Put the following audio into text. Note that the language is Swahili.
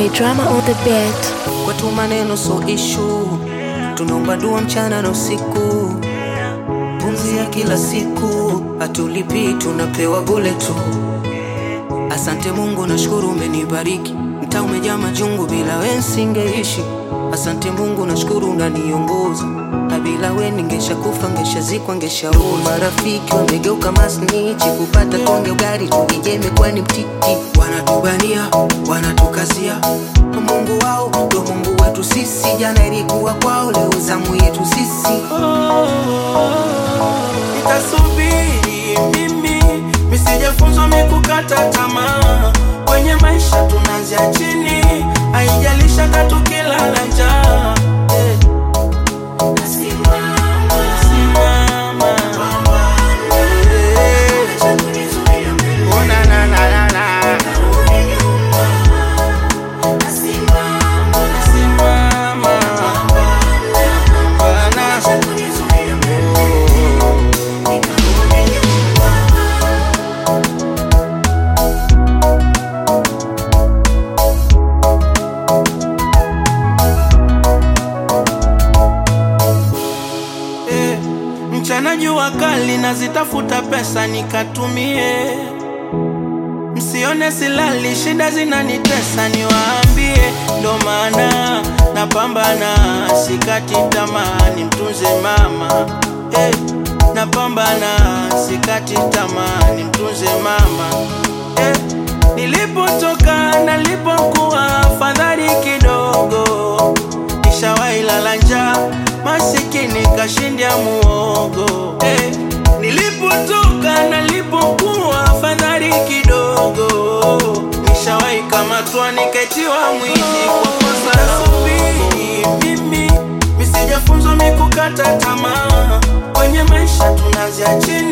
J Drama on the beat. kwetu maneno so ishu tunaomba dua mchana na usiku pumzi ya kila siku hatulipi tunapewa bule tu asante mungu nashukuru umenibariki mtaa umejaa majungu bila we nsingeishi asante mungu nashukuru unaniongoza na bila we ningesha kufa ngeshazikwa ngeshaoza marafiki wamegeuka masnichi kupata tonge ugari tukijeme kwani mtiti wanatubania wanatukazia mungu wao ndo mungu wetu sisi jana ilikuwa kwao leo zamu yetu sisi nitasubiri mimi misijafunzwa mikukata tamaa kwenye maisha tunaanzia chini haijalisha tatu kilala njaa eh. Simama. Eh. Oh, na, na, na, na, na. Simama. Bana. Eh, mchana jua kali nazitafuta pesa nikatumie msione silali shida zinanitesa niwaambie ndo maana napambana sikati tamaa nimtunze mama eh, napambana sikati tamaa nimtunze mama eh, nilipotoka nalipokuwa fadhali kidogo nishawahi lala njaa masikini kashindia muogo eh, nilipotoka nalipokuwa fadhali kidogo nishawahi kamatwa niketiwa mwizi kwa kosa la subiri mimi misijafunzwa mikukata tamaa kwenye maisha tunaanzia chini